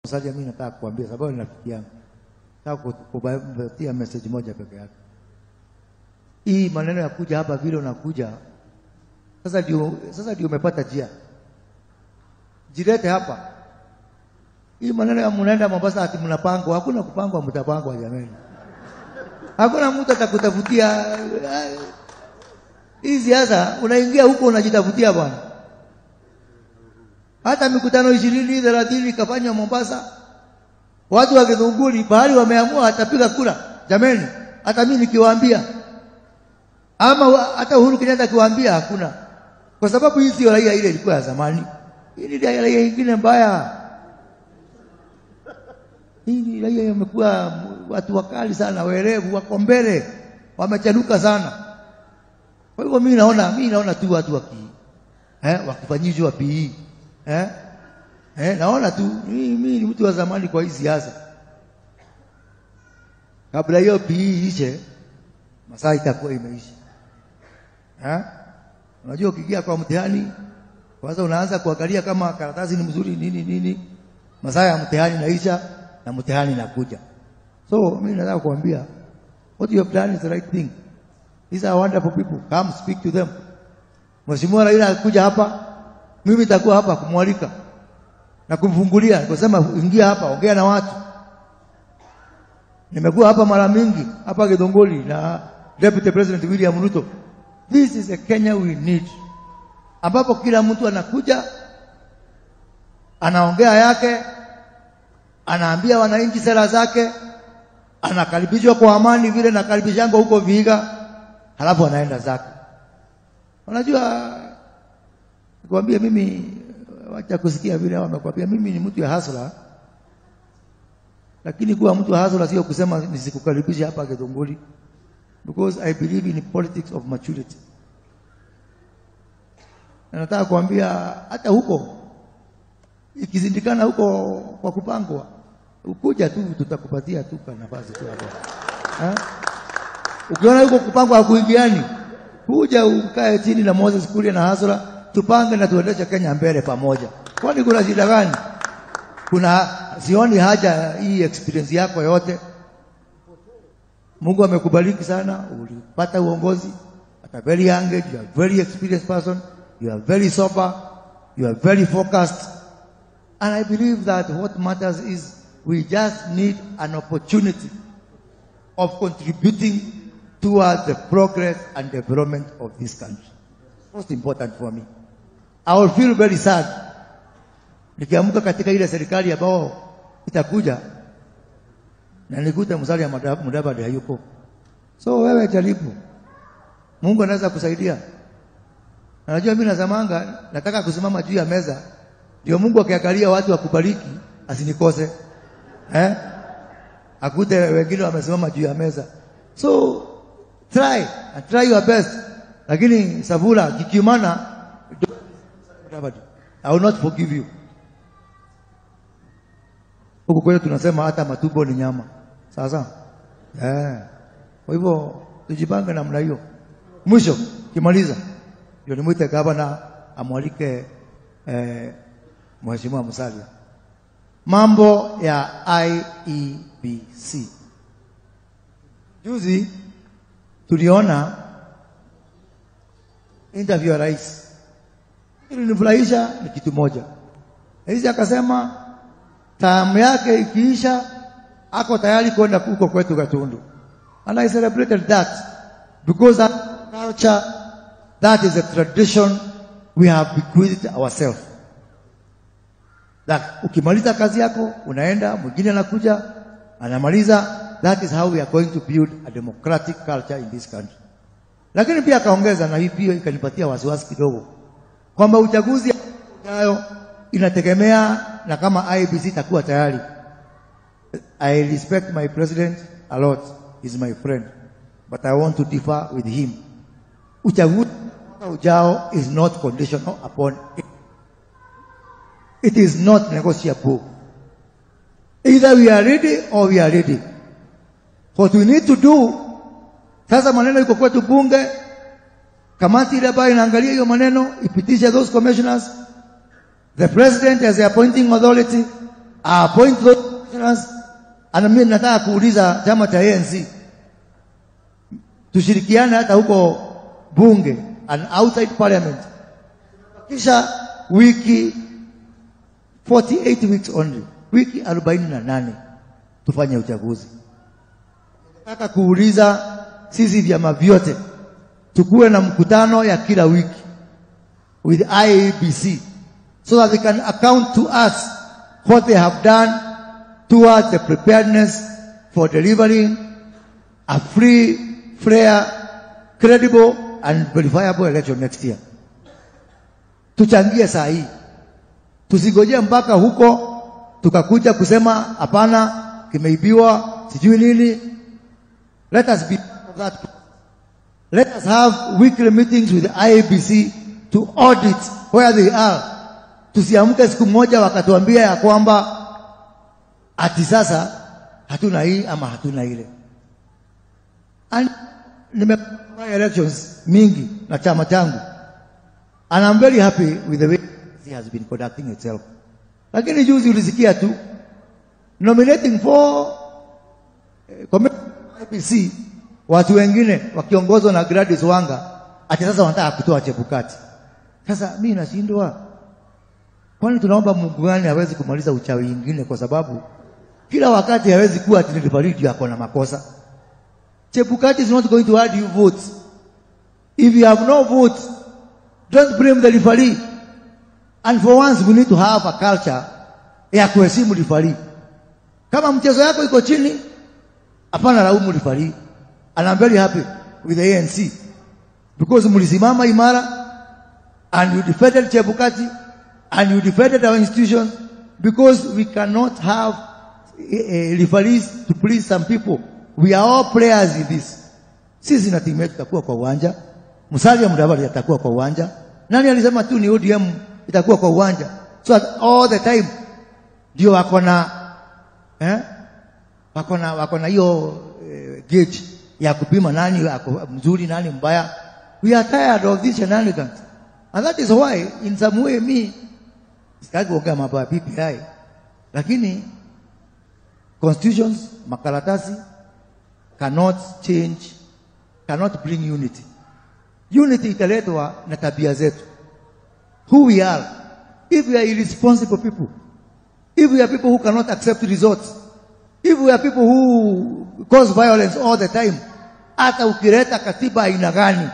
Musalia, mimi nataka kuambia sababu ni rafiki yangu, nataka kupatia message moja peke yake. Hii maneno ya kuja hapa vile unakuja sasa, ndio sasa ndio umepata njia, jirete hapa. Hii maneno ya mnaenda Mombasa ati mnapangwa, hakuna kupangwa, mtapangwa jamani. Hakuna mtu atakutafutia hii siasa. Unaingia huko unajitafutia bwana. Hata mikutano ishirini thelathini ikafanywa Mombasa, watu wa Githunguri bahari wameamua atapiga kura. Jamani, hata mimi nikiwaambia ama hata Uhuru Kenyatta akiwaambia hakuna, kwa sababu hii sio raia ile ilikuwa ya zamani. Hii ni raia ingine mbaya. Hii ni raia imekuwa watu wakali sana, werevu, wako mbele, wamechanuka sana. Kwa hivyo mimi naona mimi naona tu watu waki eh, wakifanyishwa PE eh, eh, naona tu mimi ni mtu wa zamani kwa hii siasa. Kabla hiyo PE ishe, masaa itakuwa imeisha eh. Unajua, ukiingia kwa mtihani kwanza unaanza kuangalia kama karatasi ni mzuri nini nini, masaa ya mtihani naisha na mtihani nakuja. So mimi nataka kuambia what you have done is the right thing. These are wonderful people. Come speak to them. Mheshimiwa Raila alikuja hapa, mimi nitakuwa hapa kumwalika na kumfungulia, kusema ingia hapa, ongea na watu. Nimekuwa hapa mara mingi hapa Githunguri na Deputy President William Ruto. This is a Kenya we need, ambapo kila mtu anakuja anaongea yake, anaambia wananchi sera zake, anakaribishwa kwa amani vile nakaribishangwa huko Vihiga, halafu anaenda zake. Unajua, nikwambia mimi, wacha kusikia vile wamekwambia mimi ni mtu ya hasla, lakini kuwa mtu wa hasla sio kusema nisikukaribisha hapa Githunguri, because I believe in politics of maturity. Na nataka kuambia hata huko ikizindikana huko kwa kupangwa, ukuja tu tutakupatia tu nafasi tu hapo eh? Ukiona huko kupangwa hakuingiani, kuja ukae chini na Moses Kuria na Hasra, tupange na tuendeshe Kenya mbele pamoja. Kwani kuna shida gani? Kuna sioni haja hii experience yako yote. Mungu amekubariki sana, ulipata uongozi at a very young age, you are a very experienced person, you are very sober, you are very focused. And I believe that what matters is we just need an opportunity of contributing towards the progress and development of this country. Most important for me. I will feel very sad nikiamka katika ile serikali ambao itakuja na nikute Musalia Mudavadi hayuko. So wewe jaribu, Mungu anaweza kusaidia. Najua mimi nazamanga, nataka kusimama juu ya meza ndio Mungu akiangalia watu wakubariki asinikose eh? Akute wengine wamesimama juu ya meza, so try and try your best, lakini Savula kikiumana, I will not forgive you. Huku kwetu tunasema hata matumbo ni nyama, sawa sawa eh. Kwa hivyo tujipange namna hiyo. Mwisho kimaliza, ndio nimwite gavana amwalike eh, Mheshimiwa Musalia, mambo ya IEBC. Juzi tuliona interview ya rais, ilinifurahisha ni kitu moja. Rais akasema taamu yake ikiisha, ako tayari kwenda huko kwetu Gatundu, and I celebrated that because that culture, that is a tradition we have bequeathed ourselves that ukimaliza kazi yako unaenda, mwingine anakuja anamaliza. That is how we are going to build a democratic culture in this country. Lakini pia akaongeza, na hii pia ikanipatia wasiwasi kidogo, kwamba uchaguzi ujao inategemea na kama IEBC itakuwa tayari. I respect my president a lot, he's my friend, but I want to differ with him. Uchaguzi ujao is not conditional upon it. It is not negotiable. Either we are ready or we are ready. What we need to do, sasa maneno iko kwetu bunge, kamati ile ambayo inaangalia hiyo maneno ipitishe those commissioners. The president as the appointing authority appoint those commissioners. Na mimi nataka kuuliza chama cha ANC tushirikiane hata huko bunge and outside parliament, kisha wiki 48 weeks only, wiki 48 tufanye uchaguzi. Nataka kuuliza sisi vyama vyote tukuwe na mkutano ya kila wiki with IEBC so that they can account to us what they have done towards the preparedness for delivering a free, fair, credible and verifiable election next year. Tuchangie saa hii, tusigojee mpaka huko tukakuja kusema hapana, kimeibiwa sijui nini. Let us be part of that. Let us have weekly meetings with the IABC to audit where they are. Tusiamke siku moja wakatuambia ya kwamba ati sasa hatuna hii ama hatuna ile. And nimefanya elections mingi na chama changu and I'm very happy with the way it has been conducting itself. Lakini juzi ulisikia tu nominating for eh, committee IEBC watu wengine wakiongozwa na Gladys Wanga ati sasa wanataka kutoa Chebukati. Sasa mimi nashindwa, kwani tunaomba Mungu gani hawezi kumaliza uchawi ingine? Kwa sababu kila wakati hawezi kuwa ati nilifariji ako na makosa. Chebukati is not going to add you votes. If you have no votes, don't blame the referee. And for once we need to have a culture ya kuheshimu referee. Kama mchezo yako iko chini, hapana laumu referee. And I'm very happy with the ANC because mlisimama imara and you defended Chebukati and you defended our institutions because we cannot have uh, referees to please some people. We are all players in this. Sisi na timu yetu tutakuwa kwa uwanja, Musalia Mudavadi atakuwa kwa uwanja. Nani alisema tu ni ODM itakuwa kwa uwanja? So that all the time ndio wako na eh, wako na wako na hiyo eh, gauge ya kupima nani ako mzuri nani mbaya. We are tired of these shenanigans. And that is why in some way me sitaki kuongea mambo ya PPI, lakini constitutions makaratasi cannot change, cannot bring unity. Unity italetwa na tabia zetu, who we are. If we are irresponsible people, if we are people who cannot accept results, if we are people who cause violence all the time, hata ukileta katiba aina gani,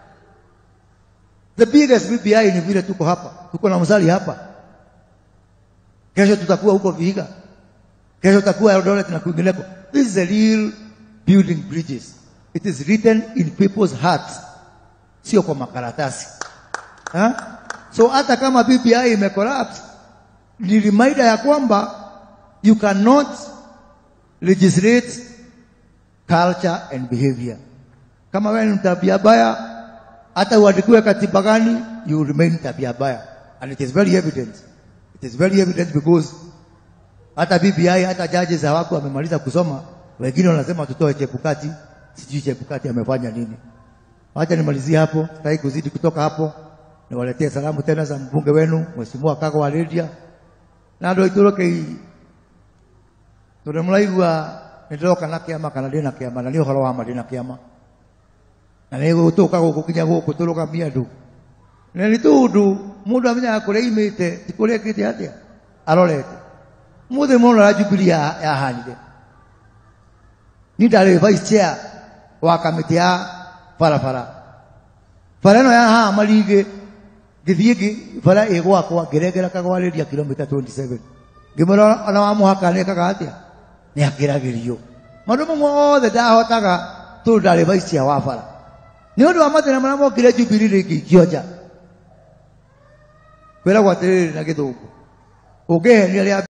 the biggest BBI ni vile tuko hapa, tuko na Musalia hapa, kesho tutakuwa huko Vihiga, kesho tutakuwa Eldoret na kwingineko. This is a real building bridges. It is written in people's hearts, sio kwa makaratasi ha? So hata kama BBI imecollapse, ni reminder ya kwamba you cannot legislate culture and behavior. Kama wewe ni tabia baya, hata uandikiwe katiba gani, you remain tabia baya, and it is very evident. It is very evident because hata BBI hata judges hawako wamemaliza kusoma, wengine wanasema tutoe Chebukati, sijui Chebukati amefanya nini. Wacha nimalizie hapo, sitaki kuzidi kutoka hapo. Niwaletee salamu tena za mbunge wenu Mheshimiwa Kago wa Lydia na andå aitå rå kä i tå ndä må raigua nä ndä roka na kä ama kana ndä na kä ama na nä å horo wa ma ndä na kä ama na nä gå tå ka gå kå kinya gå kå tå rå gamia andå na nä tå ndå må ndå amenyaga kå rä a imä te ti kå rä a kä te atä arorete må thä må rora jubili yahanire ni ndarä vice chair wa kamä tä ya barabara bara ä no yahaha marigä ngĩthiĩ bara ĩ gwakwa ngĩrengera kagwarĩria kilomita 27 ngĩmwĩra ona wa mũhaka nĩkaga atĩa nĩ akĩragĩrio maũndũ mamwe othe ndahotaga tondũ ndarĩ vice chair wa bara nĩ ũndũ wa mathĩna marĩa mokire Jubilee rĩngĩ ikĩonja kwĩragwo atĩrĩrĩ na gĩthũngũ ũngĩhenia rĩa